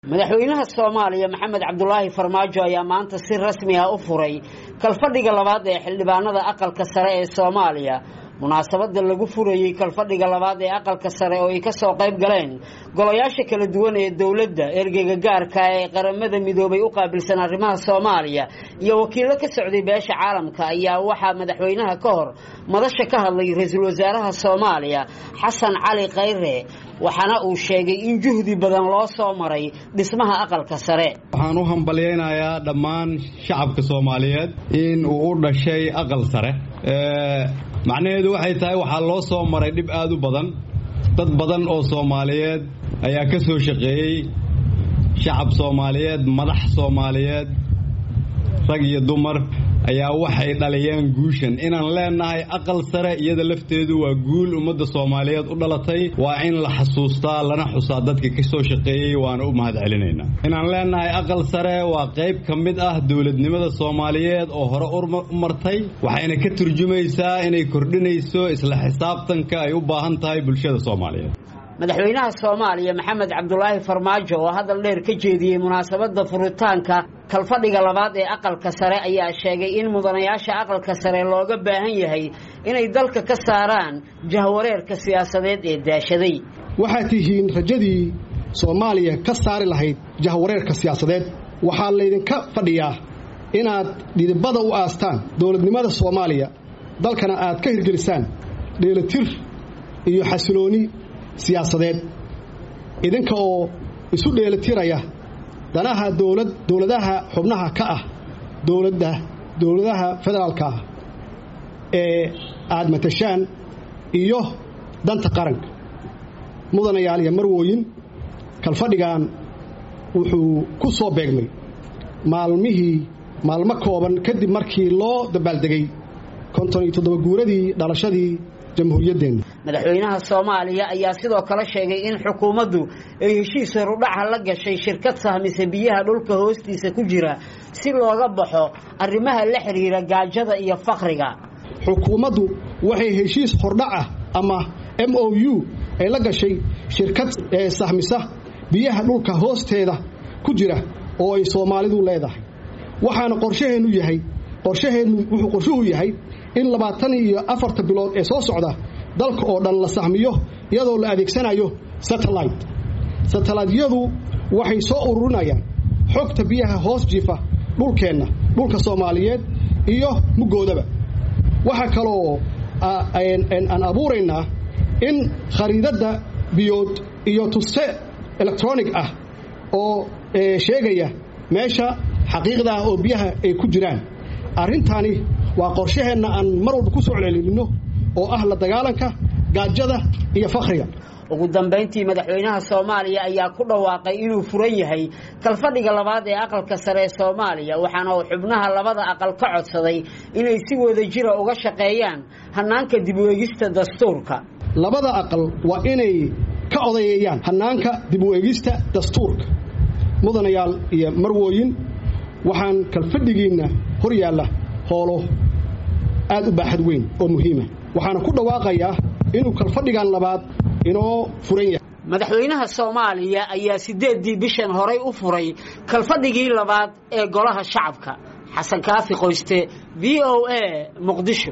madaxweynaha soomaaliya maxamed cabdulaahi farmaajo ayaa maanta si rasmi ah u furay kalfadhiga labaad ee xildhibaanada aqalka sare ee soomaaliya munaasabada lagu furayey kalfadhiga labaad ee aqalka sare oo ay kasoo qayb galeen golayaasha kala duwan ee dowladda ergeyga gaarka ee qaramada midoobay u qaabilsan arrimaha soomaaliya iyo wakiilo ka socday beesha caalamka ayaa waxaa madaxweynaha ka hor madasha ka hadlay ra-iisul wasaaraha soomaaliya xasan cali khayre waxaana uu sheegay in juhdi badan loo soo maray dhismaha aqalka sare waxaan u hambalyaynayaa dhammaan shacabka soomaaliyeed in uu u dhashay aqal sare macnaheedu waxay tahay waxaa loo soo maray dhib aad u badan dad badan oo soomaaliyeed ayaa ka soo shaqeeyey shacab soomaaliyeed madax soomaaliyeed rag iyo dumar ayaa waxay dhaliyeen guushan inaan leenahay aqal sare iyada lafteedu waa guul ummadda soomaaliyeed u dhalatay waa in la xasuustaa lana xusaa dadka ka soo shaqeeyey waana u mahad celinaynaa inaan leenahay aqal sare waa qayb ka mid ah dowladnimada soomaaliyeed oo hore u martay waxayna ka turjumaysaa inay kordhinayso isla xisaabtanka ay u baahan tahay bulshada soomaaliyeed madaxweynaha soomaaliya maxamed cabdulaahi farmaajo oo hadal dheer ka jeediyey munaasabadda furitaanka kalfadhiga labaad ee aqalka sare ayaa sheegay in mudanayaasha aqalka sare looga baahan yahay inay dalka ka saaraan jahwareerka siyaasadeed ee daashaday waxaad tihiin rajadii soomaaliya ka saari lahayd jahwareerka siyaasadeed waxaa laydinka fadhiyaa inaad dhidibada u aastaan dowladnimada soomaaliya dalkana aad ka hirgelisaan dheelatir iyo xasilooni siyaasadeed idinka oo isu dheelitiraya danaha dowlad dowladaha xubnaha ka ah dowladda dowladaha federaalka ah ee aad matashaan iyo danta qaranka mudanayaal iyo marwooyin kalfadhigan wuxuu ku soo beegmay maalmihii maalmo kooban kadib markii loo dabaaldegay konton iyo toddoba guuradii dhalashadii jamhuuriyaddeenna madaxweynaha soomaaliya ayaa sidoo kale sheegay in xukuumaddu ay heshiis horudhaca la gashay shirkad sahmisa biyaha dhulka hoostiisa ku jira si looga baxo arrimaha la xidhiira gaajada iyo fakriga xukuumaddu waxay heshiis hordhaca ama m o u ay la gashay shirkad sahmisa biyaha dhulka hoosteeda ku jira oo ay soomaalidu leedahay waxaana qorshaheennu yahay qorshaheennu wuxuu qorshuhu yahay in labaatan iyo afarta bilood ee soo socda dalka oo dhan la sahmiyo iyadoo la adeegsanayo satellite satellaytyadu waxay soo ururinayaan xogta biyaha hoos jiifa dhulkeenna dhulka soomaaliyeed iyo muggoodaba waxaa kaloo aan abuuraynaa in khariidadda biyood iyo tuste electronic ah oo sheegaya meesha xaqiiqda ah oo biyaha ay ku jiraan arrintani waa qorshaheenna aan mar walba ku soo celcelinno oo ah la dagaalanka gaajada iyo fakhriga ugu dambayntii madaxweynaha soomaaliya ayaa ku dhawaaqay inuu furan yahay kalfadhiga labaad ee aqalka sare ee soomaaliya waxaana uu xubnaha labada aqal ka codsaday inay si wada jira uga shaqeeyaan hannaanka dib u eegista dastuurka labada aqal waa inay ka odayeeyaan hannaanka dib u eegista dastuurka mudanayaal iyo marwooyin waxaan kalfadhigiinna hor yaalla hoolo aad u baaxad weyn oo muhiima waxaana ku dhawaaqayaa inuu kalfadhigan labaad inoo furan yahay madaxweynaha soomaaliya ayaa siddeeddii bishan horay u furay kalfadhigii labaad ee golaha shacabka xasan kaafi qoyste v o a muqdisho